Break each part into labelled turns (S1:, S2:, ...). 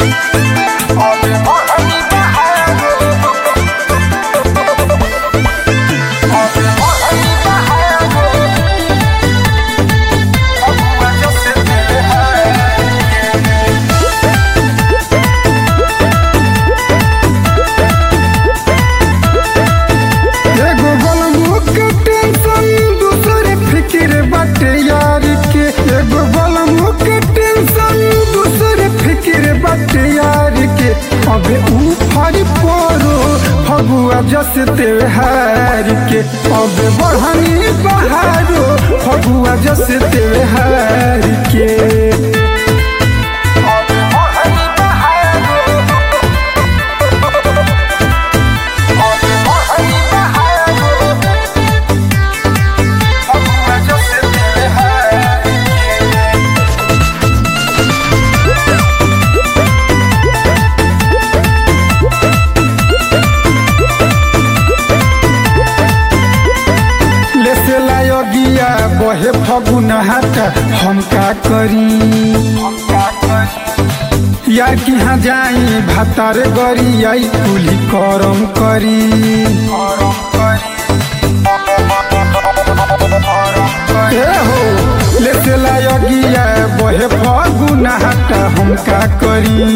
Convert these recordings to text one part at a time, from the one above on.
S1: एगो बलमु के टेंशन दूसरे फिक्र बाटे यार के एगो बलमु के टेंशन दूसरे फिक्र बाटे यार के अबे ऊपर परो फगुआ जस त्योहार के अबे बढ़नी बहारो फगुआ जस त्योहार के लेसे लायोगिया बहे फगुन हाटा हम का करी यार की हाँ जाई भातार गरी आई कुली करम करी ए हो लेसे लायोगिया बहे फगुन हाटा हम का करी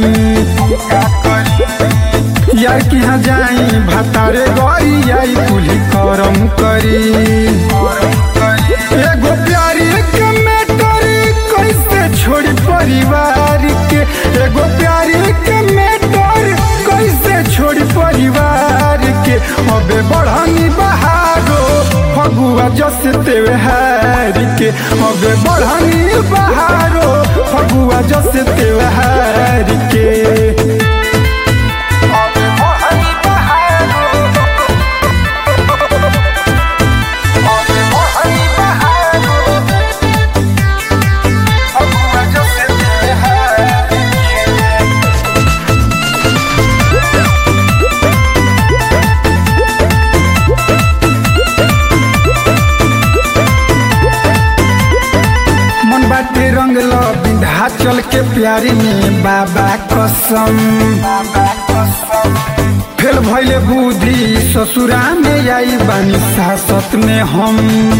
S1: यार की हाँ जाई भातारे गई आई कुली करम करी एगो प्यारी के मेटर कैसे छोड़ी परिवार के एगो प्यारी के मेटर कैसे छोड़ी परिवार के अबे बढ़नी बहारो फगुआ जस त्योहार के अबे बढ़नी बहारो फगुआ जस त्योहार के मन बाटे रंग लो विंध्याचल के प्यारी में बाबा कसम फेल भैले बुद्धि ससुरा में आई बानी सासत में हम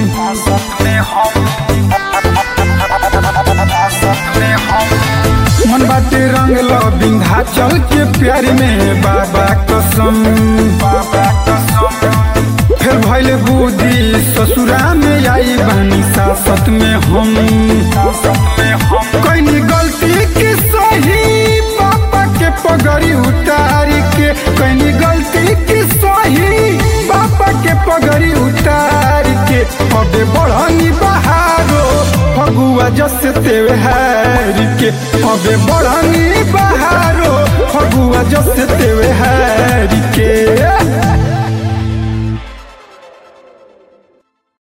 S1: मन बाटे रंग लो विंध्याचल के प्यारी में बाबा कसम बाबा कसम फिर भैल बुद्धि ससुरा में आई बहनी सासत में हम कैनी गलती के सही पापा के पगड़ी उतार के कैनी गलती के सही पापा के पगड़ी उतार के अबे बढ़नी बहारो फगुआ जस त्योहार के अबे बढ़नी बहारो फगुआ जस त्योहार